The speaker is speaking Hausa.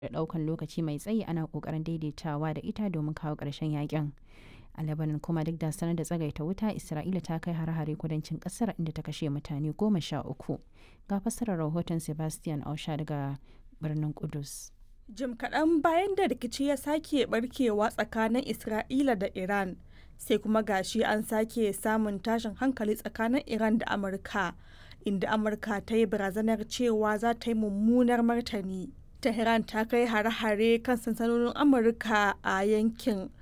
da ɗaukan lokaci mai tsayi ana ƙoƙarin daidaitawa da ita domin kawo ƙarshen yakin. A Lebanon kuma duk da sanar da tsagaita wuta Isra'ila ta kai hare-hare kudancin ƙasar inda ta kashe mutane goma sha uku. Ga fassarar rahoton Sebastian Ausha daga birnin Kudus. Jim kaɗan bayan da rikici ya sake barkewa tsakanin Isra'ila da Iran, sai kuma gashi an sake samun tashin hankali tsakanin Iran da Amurka, inda Amurka ta yi barazanar cewa za ta yi mummunar martani. Tehran ta kai hare-hare kan sansanonin Amurka a yankin